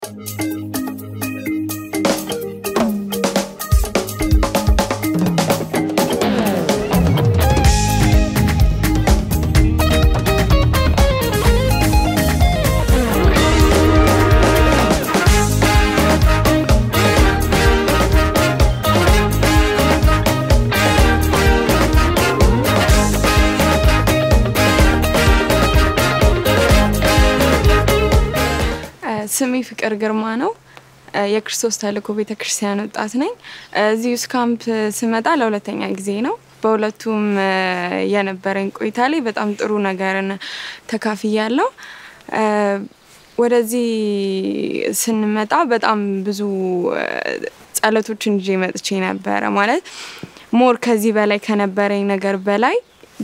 ስሜ ፍቅር ግርማ ነው። የክርስቶስ ተልእኮ ቤተ ክርስቲያን ወጣት ነኝ። እዚህ ዩስ ካምፕ ስመጣ ለሁለተኛ ጊዜ ነው። በሁለቱም የነበረኝ ቆይታ ላይ በጣም ጥሩ ነገርን ተካፍያለሁ። ወደዚህ ስንመጣ በጣም ብዙ ጸሎቶችን ይዤ መጥቼ ነበረ። ማለት ሞር ከዚህ በላይ ከነበረኝ ነገር በላይ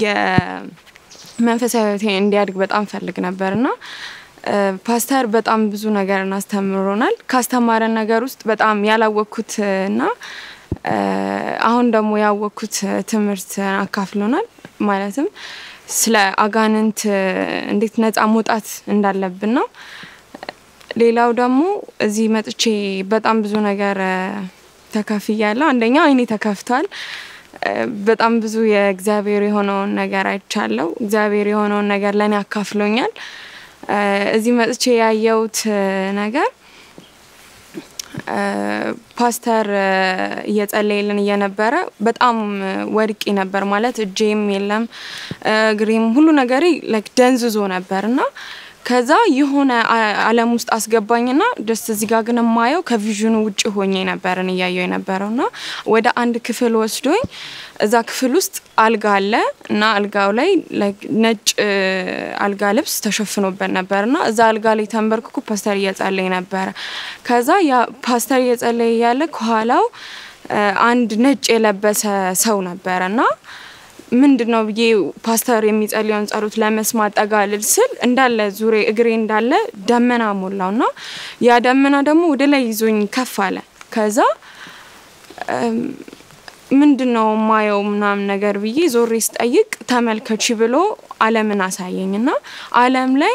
የመንፈሳዊ ሕይወቴ እንዲያድግ በጣም ፈልግ ነበርና ፓስተር በጣም ብዙ ነገርን አስተምሮናል። ካስተማረን ነገር ውስጥ በጣም ያላወቅኩት እና አሁን ደግሞ ያወቅኩት ትምህርት አካፍሎናል። ማለትም ስለ አጋንንት እንዴት ነፃ መውጣት እንዳለብን ነው። ሌላው ደግሞ እዚህ መጥቼ በጣም ብዙ ነገር ተካፍያለሁ። አንደኛ አይኔ ተከፍቷል። በጣም ብዙ የእግዚአብሔር የሆነውን ነገር አይቻለሁ። እግዚአብሔር የሆነውን ነገር ለእኔ አካፍሎኛል። እዚህ መጥቼ ያየሁት ነገር ፓስተር እየጸለየልን እየነበረ በጣም ወድቄ ነበር። ማለት እጄም የለም እግሬም ሁሉ ነገሬ ደንዝዞ ነበር እና ከዛ የሆነ ዓለም ውስጥ አስገባኝና ደስ እዚህ ጋር ግን የማየው ከቪዥኑ ውጭ ሆኜ ነበርን እያየው የነበረው እና ወደ አንድ ክፍል ወስዶኝ እዛ ክፍል ውስጥ አልጋ አለ እና አልጋው ላይ ነጭ አልጋ ልብስ ተሸፍኖበት ነበር እና እዛ አልጋ ላይ ተንበርክኮ ፓስተር እየጸለየ ነበረ። ከዛ ያ ፓስተር እየጸለየ ያለ ከኋላው አንድ ነጭ የለበሰ ሰው ነበረ እና ምንድን ነው ብዬ ፓስተር የሚጸልየውን ጸሎት ለመስማት ጠጋ ልል ስል እንዳለ ዙሬ እግሬ እንዳለ ደመና ሞላው እና ያ ደመና ደግሞ ወደ ላይ ይዞኝ ከፍ አለ። ከዛ ምንድን ነው ማየው ምናምን ነገር ብዬ ዞሬ ስጠይቅ ተመልከቺ ብሎ ዓለምን አሳየኝ እና ዓለም ላይ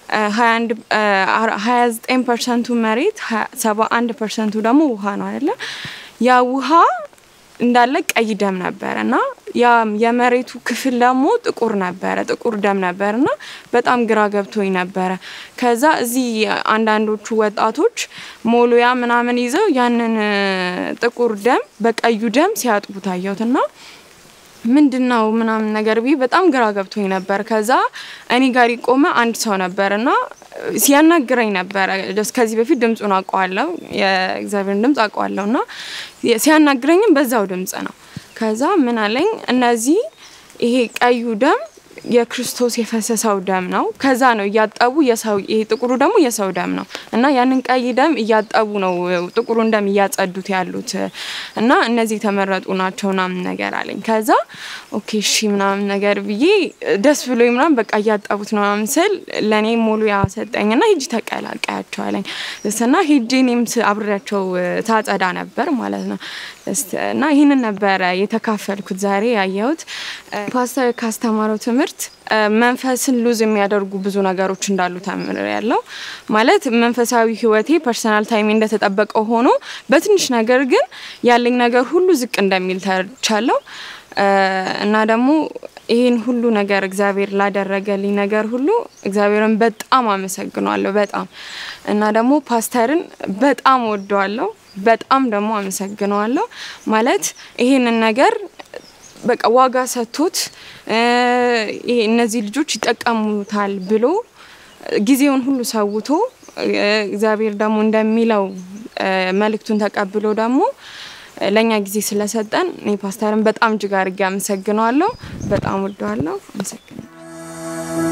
ሀያ ዘጠኝ ፐርሰንቱ መሬት ሰባ አንድ ፐርሰንቱ ደግሞ ውሃ ነው አይደለ? ያ ውሃ እንዳለ ቀይ ደም ነበረ እና ያ የመሬቱ ክፍል ደግሞ ጥቁር ነበረ፣ ጥቁር ደም ነበር እና በጣም ግራ ገብቶኝ ነበረ። ከዛ እዚህ አንዳንዶቹ ወጣቶች ሞሉያ ምናምን ይዘው ያንን ጥቁር ደም በቀዩ ደም ሲያጥቡ ታየሁት እና ምንድን ነው ምናምን ነገር ብዬ በጣም ግራ ገብቶኝ ነበር። ከዛ እኔ ጋር የቆመ አንድ ሰው ነበር እና ሲያናግረኝ ነበረ። ከዚህ በፊት ድምፁን አውቀዋለሁ፣ የእግዚአብሔርን ድምፅ አውቀዋለሁ እና ሲያናግረኝም በዛው ድምፅ ነው። ከዛ ምን አለኝ፣ እነዚህ ይሄ ቀዩ ደም የክርስቶስ የፈሰሰው ደም ነው። ከዛ ነው እያጠቡ የሰው ይሄ ጥቁሩ ደግሞ የሰው ደም ነው እና ያንን ቀይ ደም እያጠቡ ነው ጥቁሩን ደም እያጸዱት ያሉት እና እነዚህ የተመረጡ ናቸው ምናምን ነገር አለኝ። ከዛ ኦኬ እሺ ምናምን ነገር ብዬ ደስ ብሎ ምናምን በቃ እያጠቡት ነው ምናምን ስል ለእኔ ሙሉ ያሰጠኝ እና ሂጂ ተቀላቀያቸው አለኝ እና ሂጂ እኔም አብሬያቸው ታጸዳ ነበር ማለት ነው እና ይህንን ነበረ የተካፈልኩት ዛሬ ያየሁት ፓስተር ካስተማረው ትምህርት መንፈስን ሉዝ የሚያደርጉ ብዙ ነገሮች እንዳሉ ተምር ያለው ማለት መንፈሳዊ ሕይወቴ ፐርሰናል ታይሜ እንደተጠበቀው ሆኖ በትንሽ ነገር ግን ያለኝ ነገር ሁሉ ዝቅ እንደሚል ተርቻለሁ እና ደግሞ ይህን ሁሉ ነገር እግዚአብሔር ላደረገልኝ ነገር ሁሉ እግዚአብሔርን በጣም አመሰግነዋለሁ። በጣም እና ደግሞ ፓስተርን በጣም ወደዋለሁ። በጣም ደግሞ አመሰግነዋለሁ። ማለት ይሄንን ነገር በቃ ዋጋ ሰጥቶት ይሄ እነዚህ ልጆች ይጠቀሙታል ብሎ ጊዜውን ሁሉ ሰውቶ እግዚአብሔር ደግሞ እንደሚለው መልእክቱን ተቀብሎ ደግሞ ለእኛ ጊዜ ስለሰጠን እኔ ፓስተርን በጣም እጅግ አድርጌ አመሰግነዋለሁ። በጣም ወደዋለሁ። አመሰግናለሁ።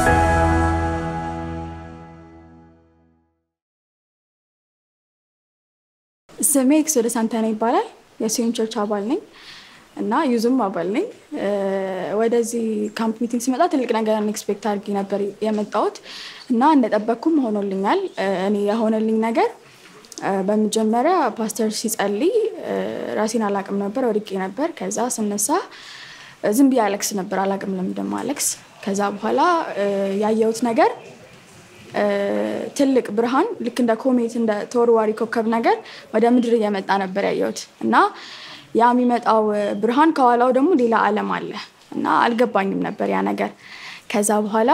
ስሜ ኤክሶደስ አንተነህ ይባላል። የሲዮን ቸርች አባል ነኝ እና ዩዝም አባል ነኝ። ወደዚህ ካምፕ ሚቲንግ ሲመጣ ትልቅ ነገር ኤክስፔክት አድርጌ ነበር የመጣሁት እና እንደጠበቅኩም ሆኖልኛል። እኔ የሆነልኝ ነገር በመጀመሪያ ፓስተር ሲጸልይ ራሴን አላቅም ነበር፣ ወድቄ ነበር። ከዛ ስነሳ ዝም ብዬ አለቅስ ነበር፣ አላቅም ለምን እንደማለቅስ። ከዛ በኋላ ያየሁት ነገር ትልቅ ብርሃን ልክ እንደ ኮሜት እንደ ተወርዋሪ ኮከብ ነገር ወደ ምድር እየመጣ ነበር ያየሁት እና ያ የሚመጣው ብርሃን ከኋላው ደግሞ ሌላ ዓለም አለ እና አልገባኝም ነበር ያ ነገር። ከዛ በኋላ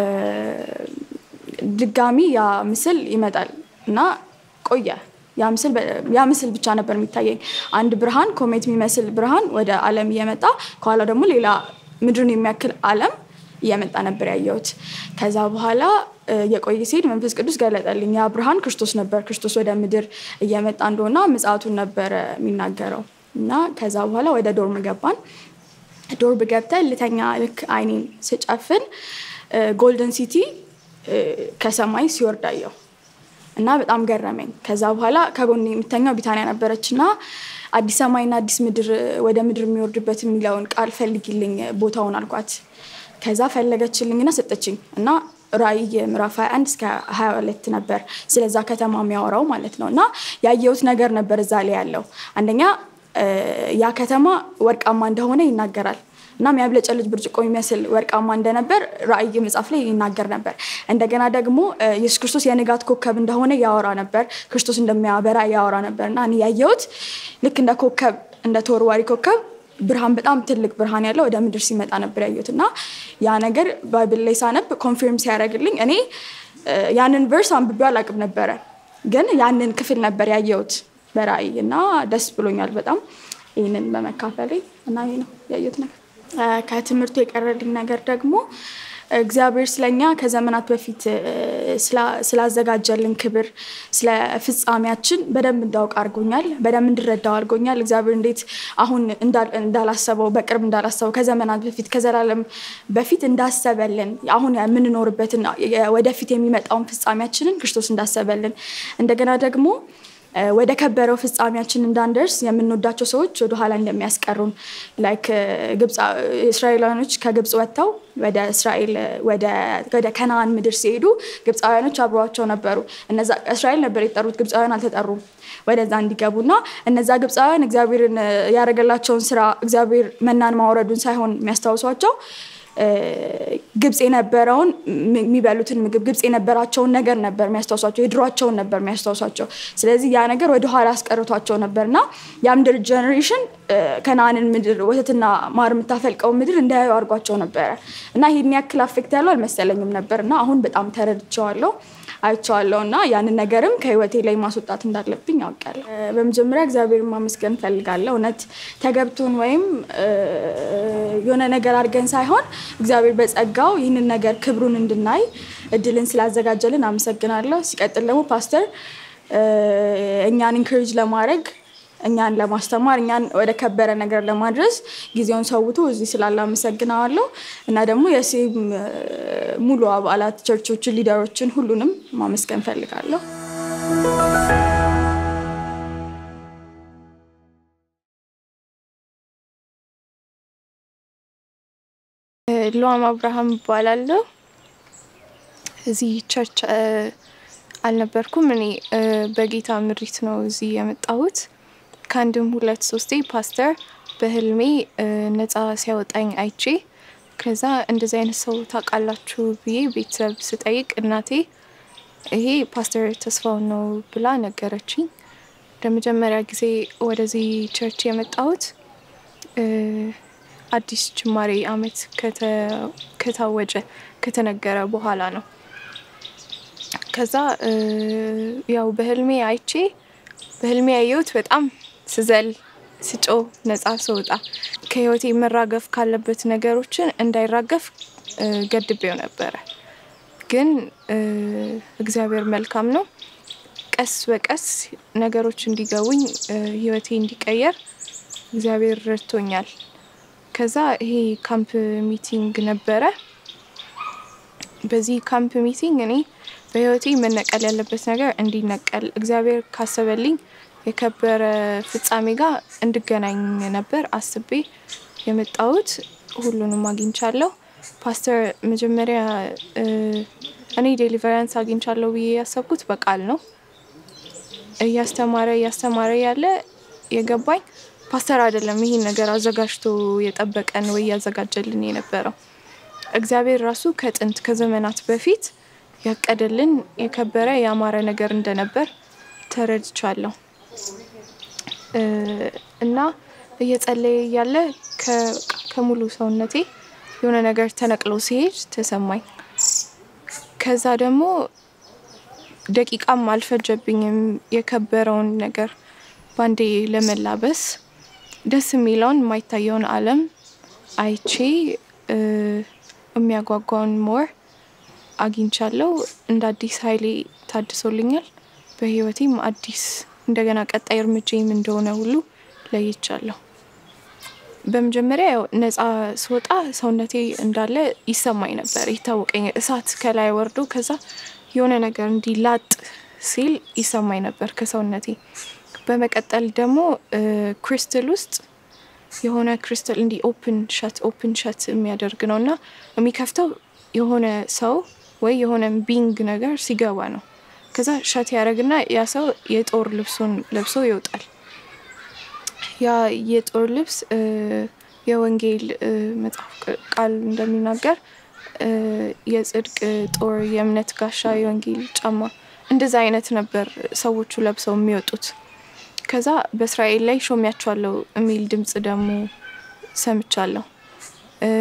ድጋሚ ያ ምስል ይመጣል እና ቆየ። ያ ምስል ብቻ ነበር የሚታየኝ። አንድ ብርሃን ኮሜት የሚመስል ብርሃን ወደ ዓለም እየመጣ ከኋላው ደግሞ ሌላ ምድርን የሚያክል ዓለም እየመጣ ነበር ያየሁት። ከዛ በኋላ የቆየ ሲሄድ መንፈስ ቅዱስ ገለጠልኝ። ያ ብርሃን ክርስቶስ ነበር። ክርስቶስ ወደ ምድር እየመጣ እንደሆነ ምጽአቱን ነበረ የሚናገረው እና ከዛ በኋላ ወደ ዶርም ገባን። ዶርም ገብተን ልተኛ ልክ አይኔን ስጨፍን ጎልደን ሲቲ ከሰማይ ሲወርድ አየሁ እና በጣም ገረመኝ። ከዛ በኋላ ከጎን የምተኛው ቢታንያ ነበረች እና አዲስ ሰማይና አዲስ ምድር ወደ ምድር የሚወርድበት የሚለውን ቃል ፈልጊልኝ ቦታውን አልኳት። ከዛ ፈለገችልኝና ሰጠችኝ እና ራእይ ምዕራፍ 21 እስከ 22 ነበር ስለዛ ከተማ የሚያወራው ማለት ነው። እና ያየሁት ነገር ነበር እዛ ላይ ያለው አንደኛ ያ ከተማ ወርቃማ እንደሆነ ይናገራል እና የሚያብለጨልጭ ብርጭቆ የሚመስል ወርቃማ እንደነበር ራእይ መጽሐፍ ላይ ይናገር ነበር። እንደገና ደግሞ ኢየሱስ ክርስቶስ የንጋት ኮከብ እንደሆነ ያወራ ነበር። ክርስቶስ እንደሚያበራ ያወራ ነበር እና እኔ ያየሁት ልክ እንደ ኮከብ እንደ ተወርዋሪ ኮከብ ብርሃን በጣም ትልቅ ብርሃን ያለው ወደ ምድር ሲመጣ ነበር ያየሁት እና ያ ነገር ባይብል ላይ ሳነብ ኮንፊርም ሲያደርግልኝ እኔ ያንን ቨርስ አንብቤው አላውቅም ነበረ፣ ግን ያንን ክፍል ነበር ያየሁት በራእይ እና ደስ ብሎኛል በጣም ይህንን በመካፈሌ እና ይህ ነው ያየሁት ነገር። ከትምህርቱ የቀረልኝ ነገር ደግሞ እግዚአብሔር ስለኛ ከዘመናት በፊት ስላዘጋጀልን ክብር ስለ ፍጻሜያችን በደንብ እንዳውቅ አድርጎኛል። በደንብ እንድረዳው አድርጎኛል። እግዚአብሔር እንዴት አሁን እንዳላሰበው በቅርብ እንዳላሰበው ከዘመናት በፊት ከዘላለም በፊት እንዳሰበልን አሁን የምንኖርበትን ወደፊት የሚመጣውን ፍጻሜያችንን ክርስቶስ እንዳሰበልን እንደገና ደግሞ ወደ ከበረው ፍጻሜያችን እንዳንደርስ የምንወዳቸው ሰዎች ወደ ኋላ እንደሚያስቀሩን ላይክ ግብፅ እስራኤላውያኖች ከግብፅ ወጥተው ወደ እስራኤል ወደ ከነአን ምድር ሲሄዱ ግብፃውያኖች አብረዋቸው ነበሩ። እነዛ እስራኤል ነበር የጠሩት፣ ግብፃውያን አልተጠሩም ወደዛ እንዲገቡና እነዛ ግብፃውያን እግዚአብሔርን ያደረገላቸውን ስራ እግዚአብሔር መናን ማውረዱን ሳይሆን የሚያስታውሷቸው ግብፅ የነበረውን የሚበሉትን ምግብ ግብፅ የነበራቸውን ነገር ነበር የሚያስታውሷቸው፣ የድሯቸውን ነበር የሚያስታውሷቸው። ስለዚህ ያ ነገር ወደኋላ አስቀርቷቸው ነበር እና የምድር ጀኔሬሽን ከነአንን ምድር ወተትና ማር የምታፈልቀው ምድር እንዳያዩ አድርጓቸው ነበረ እና ይህን ያክል አፌክት ያለው አልመሰለኝም ነበር እና አሁን በጣም ተረድቼዋለሁ አይቼዋለሁ እና ያንን ነገርም ከህይወቴ ላይ ማስወጣት እንዳለብኝ ያውቃለሁ። በመጀመሪያ እግዚአብሔር ማመስገን እፈልጋለሁ። እውነት ተገብቶን ወይም የሆነ ነገር አድርገን ሳይሆን እግዚአብሔር በጸጋው ይህንን ነገር ክብሩን እንድናይ እድልን ስላዘጋጀልን አመሰግናለሁ። ሲቀጥል ደግሞ ፓስተር እኛን ኢንክሬጅ ለማድረግ እኛን ለማስተማር እኛን ወደ ከበረ ነገር ለማድረስ ጊዜውን ሰውቶ እዚህ ስላለ አመሰግናለሁ እና ደግሞ የሴም ሙሉ አባላት ቸርቾችን፣ ሊደሮችን ሁሉንም ማመስገን ፈልጋለሁ። ሉዋም አብርሃም እባላለሁ። እዚህ ቸርች አልነበርኩም። እኔ በጌታ ምሪት ነው እዚህ የመጣሁት። ከአንድም ሁለት ሶስቴ ፓስተር በህልሜ ነፃ ሲያወጣኝ አይቼ ከዛ እንደዚህ አይነት ሰው ታውቃላችሁ ብዬ ቤተሰብ ስጠይቅ እናቴ ይሄ ፓስተር ተስፋውን ነው ብላ ነገረችኝ። ለመጀመሪያ ጊዜ ወደዚህ ቸርች የመጣሁት አዲስ ጅማሬ አመት ከታወጀ ከተነገረ በኋላ ነው። ከዛ ያው በህልሜ አይቼ በህልሜ ያየሁት በጣም ስዘል ስጮ ነጻ ስወጣ ከህይወቴ መራገፍ ካለበት ነገሮችን እንዳይራገፍ ገድቤው ነበረ። ግን እግዚአብሔር መልካም ነው። ቀስ በቀስ ነገሮች እንዲገቡኝ ህይወቴ እንዲቀየር እግዚአብሔር ረድቶኛል። ከዛ ይሄ ካምፕ ሚቲንግ ነበረ። በዚህ ካምፕ ሚቲንግ እኔ በህይወቴ መነቀል ያለበት ነገር እንዲነቀል እግዚአብሔር ካሰበልኝ የከበረ ፍጻሜ ጋር እንድገናኝ ነበር አስቤ የመጣሁት። ሁሉንም አግኝቻለሁ። ፓስተር መጀመሪያ እኔ ዴሊቨራንስ አግኝቻለሁ ብዬ ያሰብኩት በቃል ነው። እያስተማረ እያስተማረ ያለ የገባኝ ፓስተር አይደለም ይህን ነገር አዘጋጅቶ የጠበቀን ወይ ያዘጋጀልን የነበረው እግዚአብሔር ራሱ ከጥንት ከዘመናት በፊት ያቀደልን የከበረ ያማረ ነገር እንደነበር ተረድቻለሁ እ፣ እና እየጸለየ እያለ ከ- ከሙሉ ሰውነቴ የሆነ ነገር ተነቅሎ ሲሄድ ተሰማኝ። ከዛ ደግሞ ደቂቃም አልፈጀብኝም የከበረውን ነገር ባንዴ ለመላበስ ደስ የሚለውን የማይታየውን ዓለም አይቼ እ፣ የሚያጓጓውን ሞር አግኝቻለሁ። እንደ አዲስ ኃይሌ ታድሶልኛል። በህይወቴም አዲስ እንደገና ቀጣይ እርምጃም እንደሆነ ሁሉ ለይቻለሁ። በመጀመሪያ ያው ነፃ ስወጣ ሰውነቴ እንዳለ ይሰማኝ ነበር፣ ይታወቀኝ እሳት ከላይ ወርዶ ከዛ የሆነ ነገር እንዲላጥ ሲል ይሰማኝ ነበር ከሰውነቴ። በመቀጠል ደግሞ እ፣ ክሪስታል ውስጥ የሆነ ክሪስታል እንዲህ ኦፕን ሸት ኦፕን ሸት የሚያደርግ ነው እና የሚከፍተው የሆነ ሰው ወይ የሆነ ቢንግ ነገር ሲገባ ነው። ከዛ ሸት ያደርግና ያ ሰው የጦር ልብሱን ለብሶ ይወጣል። ያ የጦር ልብስ እ፣ የወንጌል እ፣ መጽሐፍ ቅ- ቃል እንደሚናገር እ፣ የጽድቅ ጦር፣ የእምነት ጋሻ፣ የወንጌል ጫማ እንደዛ አይነት ነበር ሰዎቹ ለብሰው የሚወጡት። ከዛ በእስራኤል ላይ ሾሚያቸዋለሁ የሚል ድምጽ ደግሞ ሰምቻለሁ። እ፣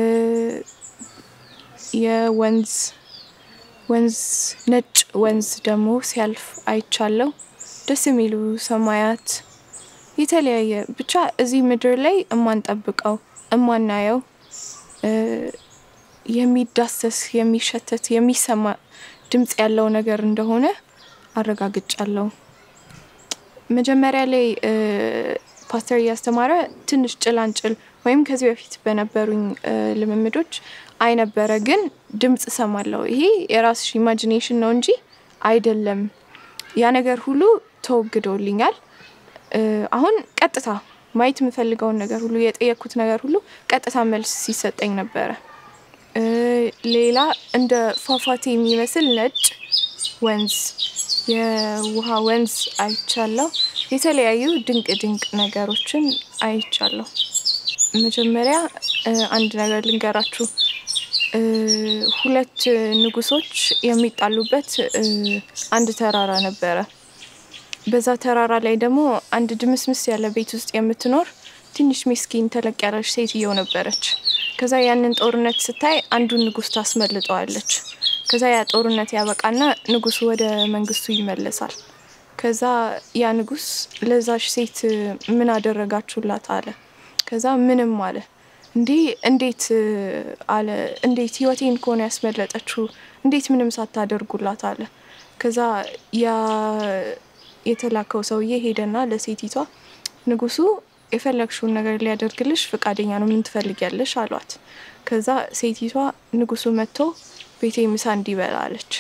የወንዝ ወንዝ ነጭ ወንዝ ደግሞ ሲያልፍ አይቻለሁ። ደስ የሚሉ ሰማያት የተለያየ ብቻ እዚህ ምድር ላይ እማንጠብቀው እማናየው እ፣ የሚዳሰስ የሚሸተት የሚሰማ ድምጽ ያለው ነገር እንደሆነ አረጋግጫለሁ። መጀመሪያ ላይ እ፣ ፓስተር እያስተማረ ትንሽ ጭላንጭል ወይም ከዚህ በፊት በነበሩኝ እ፣ ልምምዶች አይ ነበረ፣ ግን ድምጽ እሰማለሁ። ይሄ የራስሽ ኢማጂኔሽን ነው እንጂ አይደለም። ያ ነገር ሁሉ ተወግዶልኛል። እ፣ አሁን ቀጥታ ማየት የምፈልገውን ነገር ሁሉ የጠየኩት ነገር ሁሉ ቀጥታ መልስ ሲሰጠኝ ነበረ። እ፣ ሌላ እንደ ፏፏቴ የሚመስል ነጭ ወንዝ የውሃ ወንዝ አይቻለሁ። የተለያዩ ድንቅ ድንቅ ነገሮችን አይቻለሁ። መጀመሪያ እ፣ አንድ ነገር ልንገራችሁ። እ፣ ሁለት ንጉሶች የሚጣሉበት እ፣ አንድ ተራራ ነበረ። በዛ ተራራ ላይ ደግሞ አንድ ድምስምስ ያለ ቤት ውስጥ የምትኖር ትንሽ ምስኪን ተለቅ ያለች ሴትዮ ነበረች። ከዛ ያንን ጦርነት ስታይ አንዱን ንጉስ ታስመልጠዋለች። ከዛ ያ ጦርነት ያበቃና ንጉሱ ወደ መንግስቱ ይመለሳል። ከዛ ያ ንጉስ ለዛሽ ሴት ምን አደረጋችሁላት አለ። ከዛ ምንም አለ። እንዴ እንዴት እ፣ አለ እንዴት ህይወቴን ከሆነ ያስመለጠችው እንዴት ምንም ሳታደርጉላት አለ። ከዛ ያ የተላከው ሰውዬ ሄደና ለሴቲቷ ንጉሱ የፈለግሽውን ነገር ሊያደርግልሽ ፈቃደኛ ነው፣ ምን ትፈልጊያለሽ አሏት። ከዛ ሴቲቷ ንጉሱ መጥቶ ቤቴ ምሳ እንዲበላ አለች።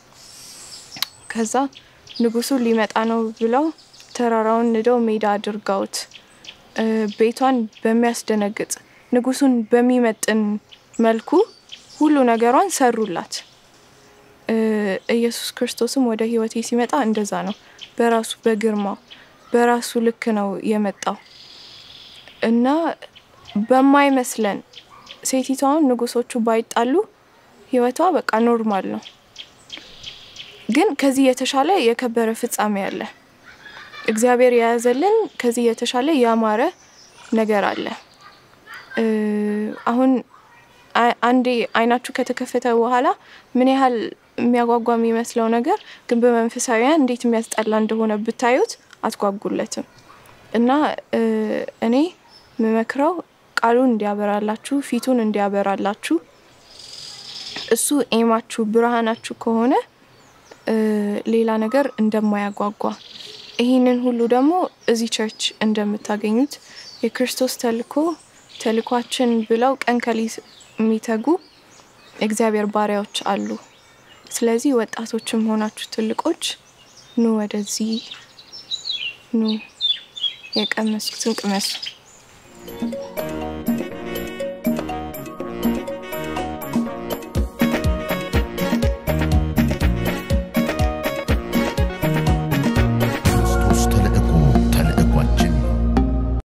ከዛ ንጉሱ ሊመጣ ነው ብለው ተራራውን ንደው ሜዳ አድርገውት እ፣ ቤቷን በሚያስደነግጥ ንጉሱን በሚመጥን መልኩ ሁሉ ነገሯን ሰሩላት። እ፣ ኢየሱስ ክርስቶስም ወደ ህይወቴ ሲመጣ እንደዛ ነው። በራሱ በግርማው በራሱ ልክ ነው የመጣው እና በማይመስለን ሴቲቷን ንጉሶቹ ባይጣሉ ህይወቷ በቃ ኖርማል ነው። ግን ከዚህ የተሻለ የከበረ ፍጻሜ አለ። እግዚአብሔር የያዘልን ከዚህ የተሻለ ያማረ ነገር አለ። እ፣ አሁን አ- አንዴ አይናችሁ ከተከፈተ በኋላ ምን ያህል የሚያጓጓ የሚመስለው ነገር ግን በመንፈሳዊያን እንዴት የሚያስጠላ እንደሆነ ብታዩት አትጓጉለትም። እና እ፣ እኔ የምመክረው ቃሉን እንዲያበራላችሁ ፊቱን እንዲያበራላችሁ እሱ ኤማችሁ ብርሃናችሁ ከሆነ እ፣ ሌላ ነገር እንደማያጓጓ ይህንን ሁሉ ደግሞ እዚህ ቸርች እንደምታገኙት የክርስቶስ ተልኮ ተልኳችን ብለው ቀን ከሌት የሚተጉ የእግዚአብሔር ባሪያዎች አሉ። ስለዚህ ወጣቶችም ሆናችሁ ትልቆች ኑ ወደዚህ ኑ፣ የቀመስኩትን ቅመሱ።